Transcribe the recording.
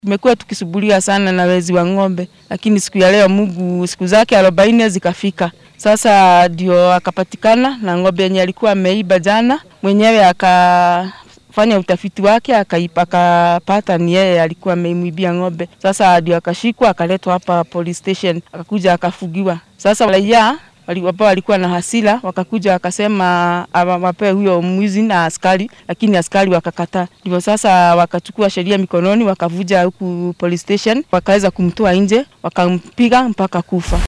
Tumekuwa tukisubulia sana na wezi wa ng'ombe, lakini siku ya leo Mungu siku zake arobaini zikafika. Sasa ndio akapatikana na ng'ombe yenye alikuwa ameiba jana, mwenyewe akafanya utafiti wake akaipa, akapata ni yeye alikuwa ameimwibia ng'ombe. Sasa ndio akashikwa akaletwa hapa police station, akakuja akafugiwa. Sasa raia ambao walikuwa na hasira wakakuja wakasema wapewe huyo mwizi na askari, lakini askari wakakataa. Ndivyo sasa wakachukua sheria mikononi, wakavuja huku police station, wakaweza kumtoa nje, wakampiga mpaka kufa.